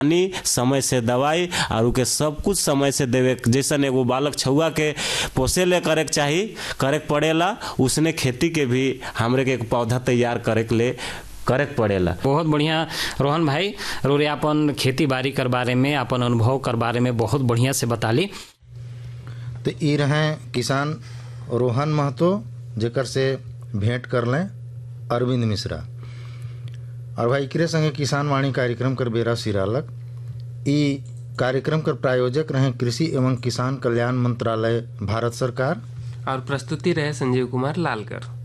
पानी समय से दवाई और उके सब कुछ समय से देवे जैसन एगो बालक छुआ के पोसे ले करे के चाही करे के पड़ेला उसने खेती के भी हमरे के एक पौधा तैयार करे के ले करे के पड़ेला बहुत बढ़िया रोहन भाई रोरे अपन खेती बाड़ी कर बारे में अपन अनुभव कर बारे में बहुत बढ़िया से बताली तो ई रहे किसान रोहन महतो जेकर से भेंट कर लें अरविंद मिश्रा और भाई एकरे संगे किसान वाणी कार्यक्रम कर बेरा सिरालक ई कार्यक्रम कर प्रायोजक रहे कृषि एवं किसान कल्याण मंत्रालय भारत सरकार और प्रस्तुति रहे संजीव कुमार लालकर